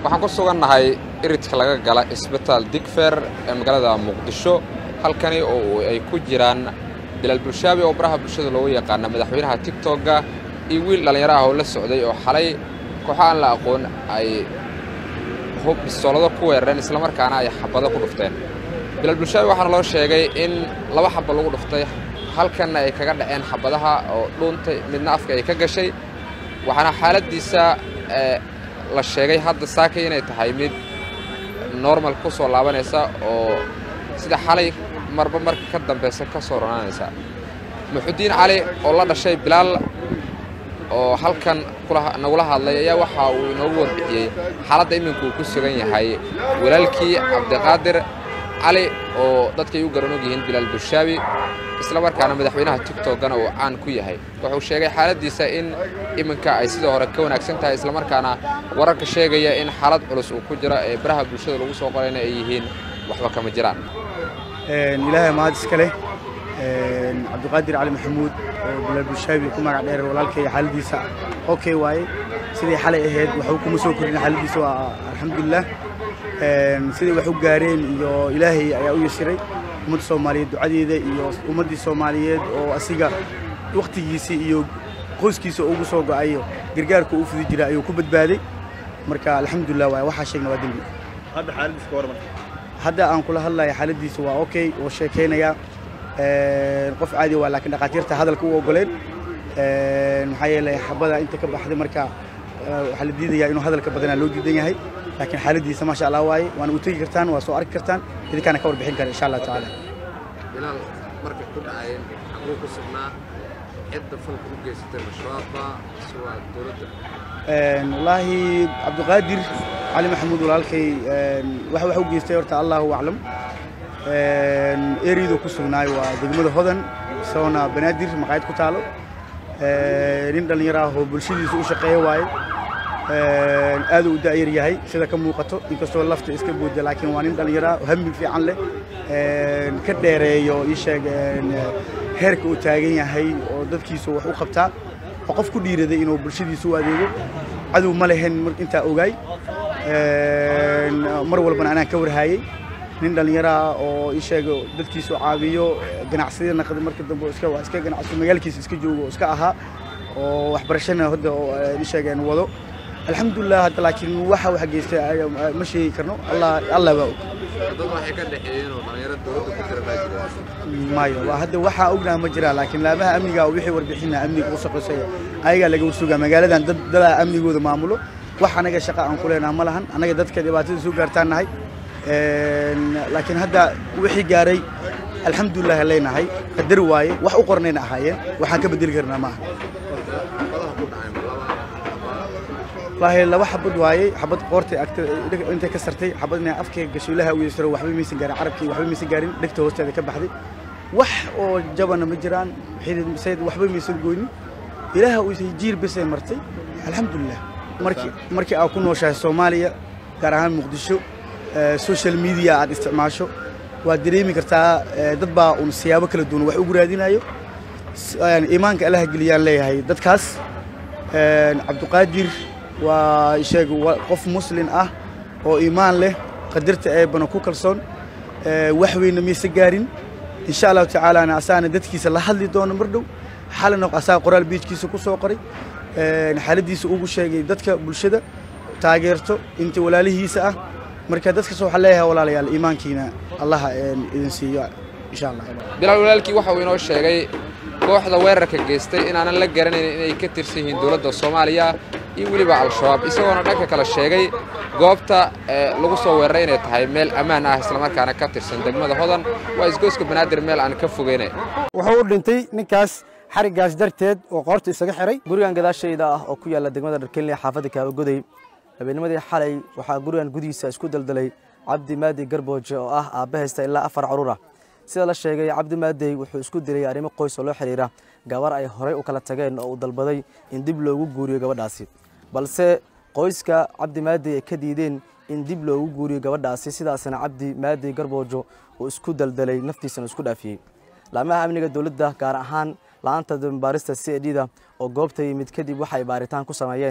waxaan ku sugannahay iridka laga gala isbitaal digfer ee magaalada muqdisho halkani oo ay ku jiraan bilaal bulshaabi oo baraha bulshada loogu yaqaana madaxweynaha tigtogga iyo wiil dhallinyaro ah oo la socday oo xalay kooxo aan la aqoon ay hub bistoolado ku weerareen islamarkaana ay xabado ku dhufteen bilaal bulshaabi waxaana loo sheegay in laba xaba lagu dhuftay halkanna ay kaga dhaceen xabadaha oo dhuuntay midna afka ay ka gashay waxaana xaaladdiisa la sheegay hadda saakay inay tahay mid normal ku soo laabanaysa oo sida xalay marba marka ka dambaysa ka soo ronaanaysa muxudiin cali oo la dhashay bilaal oo halkan nagula hadlay ayaa waxa uu inoogu warbixiyey xaaladda iminku uu ku sugan yahay walaalkii cabdiqaadir cali oo dadkay u garan og yihiin bilaal bulshaabi isla markaana madaxweynaha tigtoggana uu caan ku yahay wuxuu sheegay xaaladdiisa in iminka ay sidoo hore ka wanaagsan tahay islamarkaana wararka sheegaya in xaalad culus uu ku jiro ee baraha bulshada lagu soo qorayna ay yihiin waxba kama jiraan ilaahay mahad iska leh cabdiqaadir cali maxamuud oo bilaal bulshaabi ku magac dheer walaalkay xaaladiisa okay waaye sidii xalay ahayd waxuu kuma soo korin xaaladiisa waa alxamdulilah siday wax u gaareen iyo ilaahay ayaa u yasiray ummadda soomaaliyeed ducadeeda iyo ummaddii soomaaliyeed oo asiga wakhtigiisii iyo qoyskiisa ugu soo go'ayo gargaarka uu fudi jira ayuu ku badbaaday marka alxamdulilah waay waxaa sheegna waa dembi hadda xaaladiisa ka warman hadda aan kula hadlaya xaaladiisa waa okay oo sheekaynaya qof caadi waa laakiin dhakhaatiirta hadalka u ogoleen maxaa yeelay xabada inta ka baxday marka waxaa la diidayaa inuu hadalka badanaa loo diidan yahay laakiin xaaladiisa maasha allah waaye waana u tegi kartaan waa soo arki kartaan idinkaana ka warbixin kara insha allah tacaala bilaal markay ku dhacayeen xaguu ku sugnaa cidda falka u geysatay mashabaabba suwaa dowladda wallaahi cabdiqaadir cali maxamuud walaalkay waxa wax u geystay horta allahu aclam eriyadu ku sugnaay waa degmada hodan isagoona banaadir maqaayad ku taalo nin dhallinyaro ah oo bulshadiisa u shaqeeya waaye aad u da'yar yahay sida ka muuqato inkastoo lafta iska booda laakiin waa nin dhallinyaro ah hami fiican leh ka dheereeyo ii sheeg heerka uu taagan yahay oo dadkiisu wax u qabtaa oo qof ku dhiiraday inuu bulshadiisa u adeego cadow ma lehen intaa ogaay mar walbana anaan ka warhaayey nin dhallinyaro ah oo ii sheega dadkiisu caawiyo ganacsiyada naqda marka dambe iska waa iska ganacsi magaalkiisa iska joogo iska ahaa oo waxbarashana hadda oo ii sheegeen wado alxamdulilah hadda laakiin waxa wax geystay ma sheegi karno allah allah baa og dad waxay ka dhexeeyeen oo dhallinyaro dowladda ku jira baa jira maayo waa hadda waxaa ognaha ma jiraa laakiin laamaha amniga oo wixii warbixina amniga u shaqeysaya ayagaa laga warsugaa magaaladan dad dadaa amnigooda maamulo wax anaga shaqa aan ku leenaha ma lahan anaga dadka dhibaatada soo gaartaan nahay laakiin hadda wixii gaaray alxamdulilah leenahay qadar waaye wax u qornayna ahaayeen waxaan ka bedeli karnaa maaha wallaahi laba xabad waaye xabad qoortay agta intay ka sartay xabadna afkay gasho ilaha u yeesaro waxba maysan gaarin carabkii waxba maysan gaarin dhegta hoosteeda ka baxday wax oo jabana ma jiraan sayd waxba maysan goynin ilaaha uu jiir besay martay alxamdulilah markii markii aad ku nooshahay soomaaliya gaar ahaan muqdisho social media aad isticmaasho waad dareemi kartaa dad baa un siyaabo kala duwan wax ugu raadinayo iimaanka allaha geliyaan leeyahay dadkaas cabdiqaadir waa sheeg qof muslin ah oo iimaan leh qadarta eebana ku kalsoon wax weyna mayse gaarin insha allahu tacaalaana asaana dadkiisa la hadli doono mar dhow xalina asaa qoraal biijkiisa ku soo qoray xaaladiisa ugu sheegay dadka bulshada taageerto inta walaalihiisa ah marka dadkas waxaan leeyahay walaalayaal iimaankiina allaha idin siiyo insha allah bilaal walaalkii waxa uu inoo sheegay kooxda weerarka geystay inaanan la garanayn inay ka tirsan yihiin dowladda soomaaliya iyo weliba al-shabaab isagoona dhanka kale sheegay goobta lagu soo weeraray inay tahay meel ammaan ah islamarkaana ka tirsan degmada hodan waa isgoyska banaadir meel aan ka fogeyna wuxuu u dhintay ninkaas xariggaas darteed oo qoorta isaga xiray gurigan gadaashayda ah oo ku yaalla degmada dharkenle xaafadda kaabagoday habeennimadii xalay waxaa gurigan gudihiisa isku daldalay cabdi maadi garbooje oo ah aabba haysta ilaa afar carruur ah sida la sheegay cabdi maadey wuxuu isku dilay arrimo qoys oo loo xidhiira gabar ay horey u kala tageen oo uu dalbaday in dib loogu guuriyo gabadhaasi balse qoyska cabdi maadey ay ka diideen in dib loogu guuriyo gabadhaasi sidaasna cabdi maadey garboojo uu isku daldalay naftiisana isku dhaafiyey laamaha amniga dowladda gaar ahaan la-aanta dambaarista c d da oo goobta yimid kadib waxay baaritaan ku sameeyeen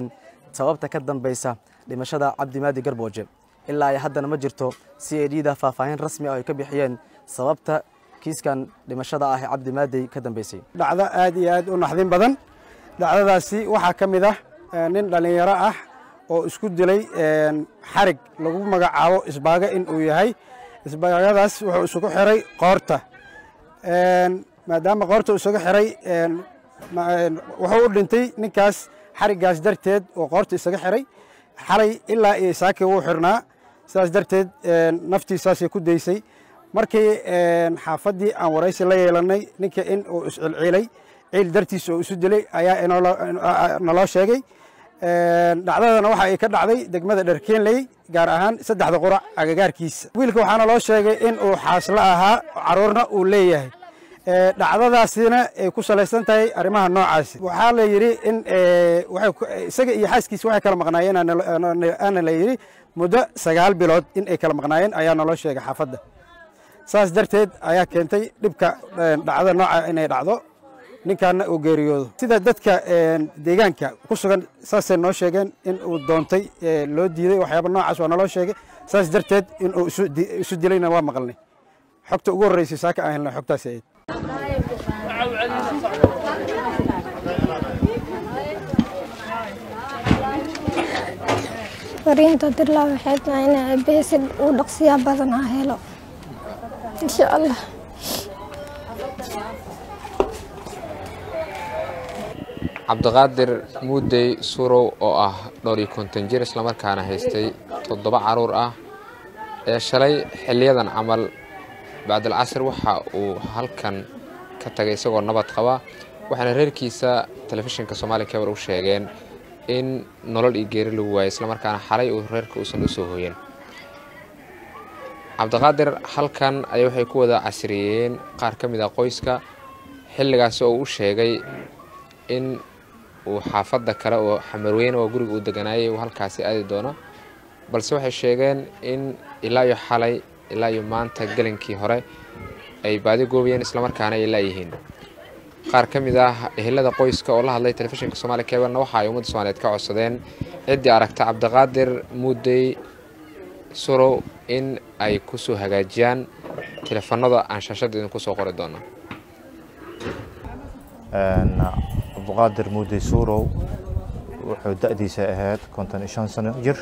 sababta ka dambeysa dhimashada cabdimaadi garbooje ilaa ay haddana ma jirto c a d da faahfaahin rasmi ah ay ka bixiyeen sababta kiiskan dhimashada ah ee cabdimaadey ka dambeysay dhacdo aad iyo aad u naxdin badan dhacdadaasi waxaa ka mid ah nin dhallinyaro ah oo isku dilay xarig lagu magacaabo isbaaga in uu yahay isbaagadaas wuxuu isugu xiray qoorta maadaama qoorta isugu xiray wuxuu u dhintay ninkaas xariggaas darteed oo qoorta isaga xiray xalay ilaa iyo saaki wuu xirnaa sidaas darteed naftiisaasay ku daysay markii xaafaddii aan waraysi la yeelannay ninka in uu iscilciilay ciil dartiisa oo isu dilay ayaa naloo sheegay dhacdadana waxa ay ka dhacday degmada dherkeenley gaar ahaan saddexda qurac agagaarkiisa wiilka waxaana loo sheegay in uu xaaslo ahaa caruurna uu leeyahay dhacdadaasina ay ku salaysan tahay arrimaha noocaasi waxaa la yidhi in isaga iyo xaaskiisa waxay kala maqnaayeen aana la yidhi muddo sagaal bilood in ay kala maqnaayeen ayaa naloo sheegay xaafadda saas darteed ayaa keentay dhibka dhacdo nooca inay dhacdo ninkaana uu geeriyoodo sida dadka deegaanka ku sugan saasay noo sheegeen in uu doontay loo diiday waxyaaba noocaas waa naloo sheegay saas darteed in uu isu dilayna waa maqalnay xogta ugu horreysay saaka aan helnay xogtaasi ayd fariinta dirlaa waxay tahay in aabbahay si uu dhaqsiya badan ah helo insha allah cabdiqaadir muudey surow oo ah dhowr iyo konton jir islamarkaana haystay toddoba caruur ah ee shalay xiliyadan camal bacdal casr waxa uu halkan ka tagay isagoo nabad qaba waxaana reerkiisa telefishinka soomaaliya kebar u sheegeen in nolol iyo geeri lagu waayay islamarkaana xalay uu reerka uusan u soo hooyen cabdiqaadir halkan ayaa waxay ku wada casriyeeyeen qaar ka mid ah qoyska xilligaasi oo uu sheegay in uu xaafadda kale oo xamarweyne oo guriga uu deganaayay uu halkaasi aadi doono balse waxay sheegeen in ilaa iyo xalay ilaa iyo maanta gelinkii hore ay baadi goobayeen islamarkaana ay laayihiin qaar ka mid ah ehelada qoyska oo la hadlay telefishinka soomaaliya kebalna waxa ay ummadda soomaaliyeed ka codsadeen ciddii aragta cabdiqaadir muudey surow in ay kusoo hagaajiyaan teleefanada aan shaashadda idinku soo qori doono cabdiqaadir muudey suurow wuxuu da-diisa ahayd konton iyo shan sano jir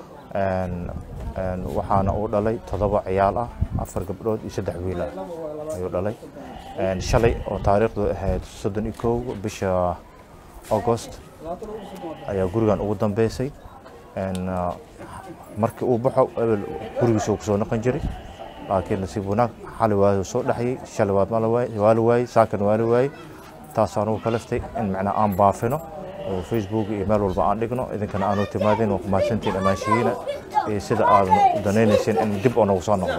waxaana uu dhalay toddoba ciyaal ah afar gabdhood iyo saddex wiil ah ayuu dhalay shalay oo taariikhdu ahayd soddon iyo kow bisha augost ayaa gurigan ugu dambeysay markii uu baxo ebel gurigiisa uu kusoo noqon jiray laakiin nasiib wanaag xali waayuu soo dhexyay shalay waa la waayey saakan waa la waayey taasaan ugu kalaftay in macnaa aan baafino oo facebook iyo meel walba aan dhigno idinkana aanu timaadin waa kumahadsantiin amaanshiyiina iyo sida aad danaynayseen in dib oo nagu soo noqdo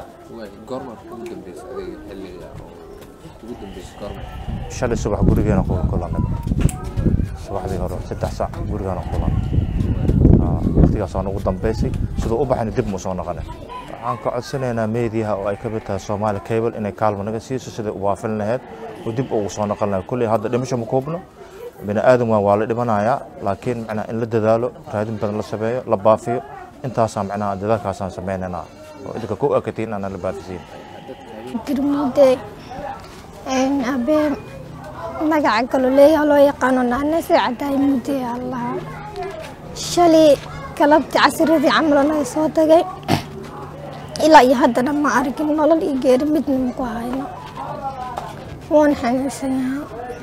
shalay subax gurigeena kulanay subaxdii hore saddex saac gurigeena kulan waqtigaasaan ugu dambeysay siduu u baxayna dib mu soo noqonay waxaan ka codsanaynaa meediyaha oo ay ka mid tahay soomaali cable inay kaalmo naga siiso siday u waafin lahayd oo dib ugu soo noqon lahayd kulley hadda dhimasho ma koobno bini aadam waa waa la dhimanayaa laakiin macnaa in la dadaalo raadin badan la sameeyo la baafiyo intaasaan macnaa dadaalkaasaan sameynaynaa oo idinka ku akatiin aanan la baafisiin girmuude abee magaca galoleeya loo yaqaano naanese cadaay muudee allaha shalay galabtii casiradii camalo naga soo tagay ilaa iyo haddana ma arkin nolol iyo geeri midna maku hayno waan xanuunsanyahaa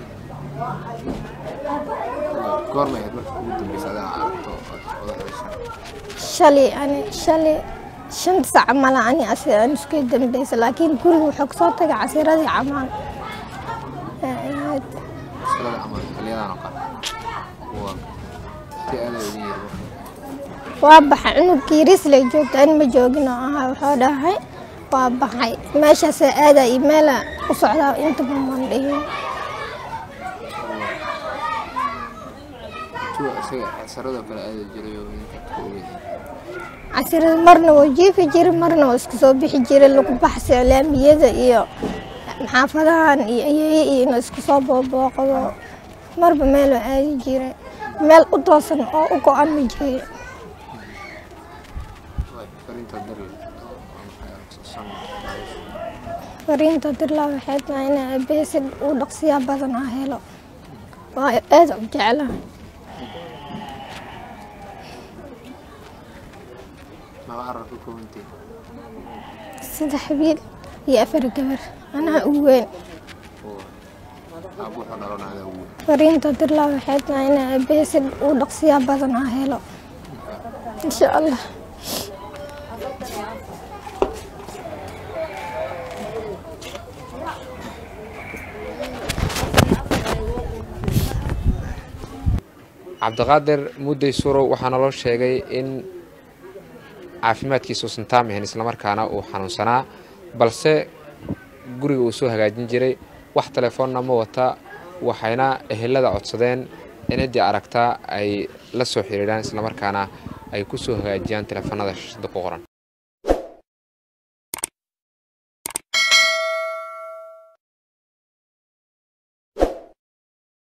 shalay ani shalay shan sac mala ani asi aan isku dambeysa laakiin guriga wuxuu kasoo tagay casiradii camaan waa baxay cunugkii risley joogta an ma joogin oo ahaa wuxuu dhahay waa baxay meeshaasa aada iyo meela u socdaa intaba maan dhihin casirada marna waa jiifi jira marna waa isku soo bixi jira lagu baxsa laamiyada iyo xaafadahan iyo ayeeye iyo inuu isku soo boobooqdo marba meeloo aadi jira meel u toosan oo u go-an ma jirin fariinta dirlaa waxay tahay in aabbahay si u dhaqsiya badan ah helo waayo aad u jeclahay saddex wiil iyo afar gabar anaa ugu weyn fariinta dirlaa waxay tahay in aabbahay si u dhaqsiya badan ah helo insha allah cabdiqaadir mudday surow waxaa naloo sheegay in caafimaadkiisa uusan taam ahayn islamarkaana uu xanuunsanaa balse guriga uu soo hagaajin jiray wax telefoonna ma wata waxayna ehelada codsadeen in ciddii aragtaa ay la soo xiriiraan islamarkaana ay ku soo hagaajiyaan telefoonada shashada ku qoran